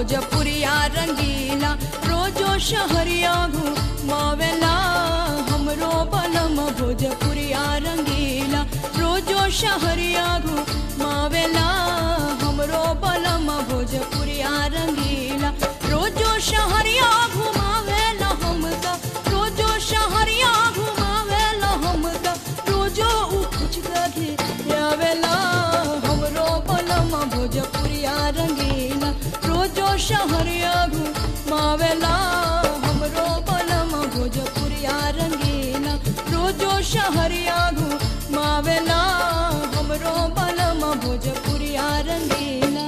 भोजपुरिया रंगीला रोजो शहरिया घुमावेला हमरो बलम भोजपुरिया रंगीला रोजो शहरिया घुमावेला हमरो बलम भोजपुरिया रंगीला रोजो शहरिया घुमावेला हमका रोजो शहरिया घुमावेला हमका रोजो उकुच गधे आवेला हमरो बलम भोजपुरिया रंगीला रोजो शहरिया घुमावेला हमरो बलम भोजपुरिया रंगीला रोजो शहरिया घुमावेला हमरो बलम भोजपुरिया रंगीला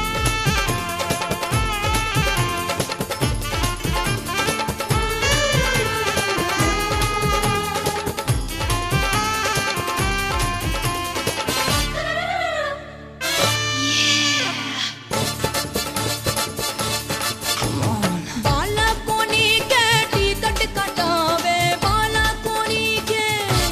बाला कोनी के टिकट कटावे बाला कोनी के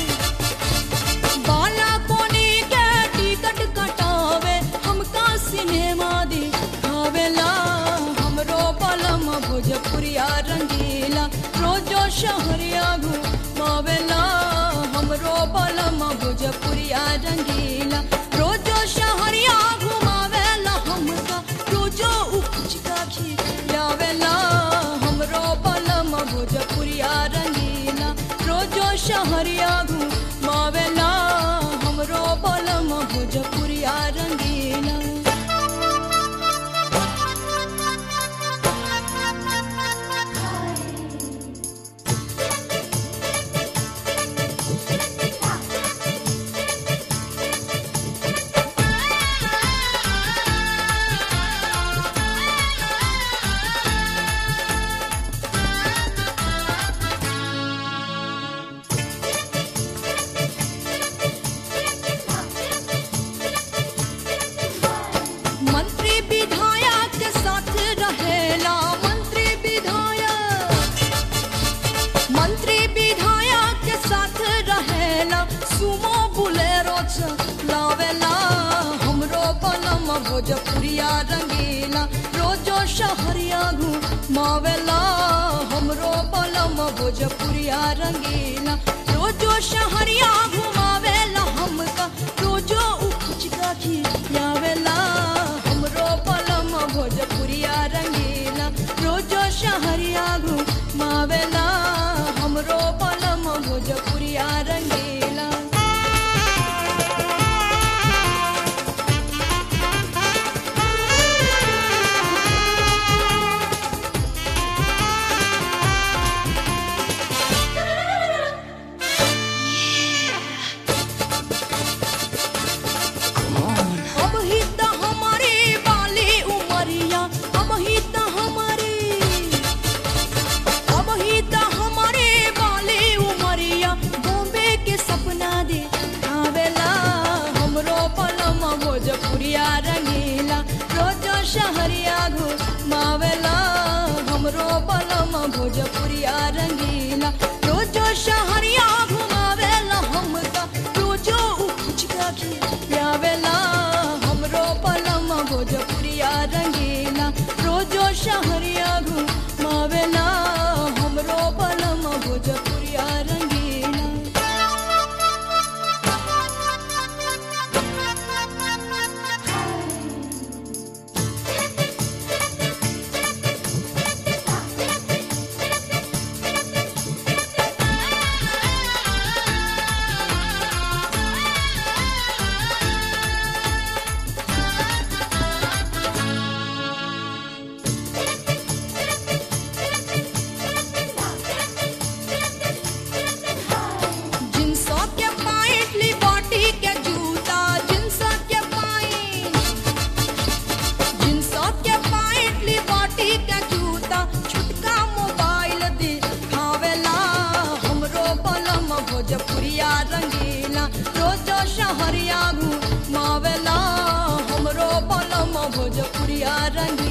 बाला कोनी के टिकट कटावे हमका सिनेमा दिखावेला हमरो बलम भोजपुरिया रंगीला रोजो शहरिया घुमावेला हमरो बलम भोजपुरिया रंगीला रोजो शहरिया घुमावेला हमका रोजो उपज का खिलावेला हमरो बलम भोजपुरिया रंगीला रोजो शहरिया घुमावेला हमरो बलम भोजपुरिया रंगीला मंत्री विधायक के साथ रहेला मंत्री विधायक मंत्री विधायक के साथ रहेला सुमो बुलेरो चलावेला हमरो बलम भोजपुरिया रंगीला रोजो शहरिया घुमावेला हमरो बलम भोजपुरिया रंगीला रोजो शहरिया घुमावेला हमका रोजो उपज का खिलावेला हमरो बलम भोजपुरिया रंगीला रोजो शहरिया घुमावेला हमरो बलम भोजपुरिया रंगीला अब ही त हमारी बाली उमरिया अब ही त हमारी अब ही त हमारी बाली उमरिया बॉम्बे के सपना दे आवेला हमरो पलम भोजपुरिया रंगीला रोजो शहरिया घुमावेला हमरो पलम भोजपुरिया रंगीला रोजो शहरिया घुमावेला हमका रोजो उपज का खिलावेला हमरो पलम भोजपुरिया रंगीला रोजो शहरिया घुमावेला हमरो पलम भोजपुरिया रंगीला जिनसो के पाइट लिबर्टी के जूता जिनसो के पाइट जिनसो के पाइट लिबर्टी के जूता छुटका मोबाइल दिखावेला हमरो बलम भोजपुरिया रंगीला रोजो शहरिया घुमावेला हमरो बलम भोजपुरिया रंगीला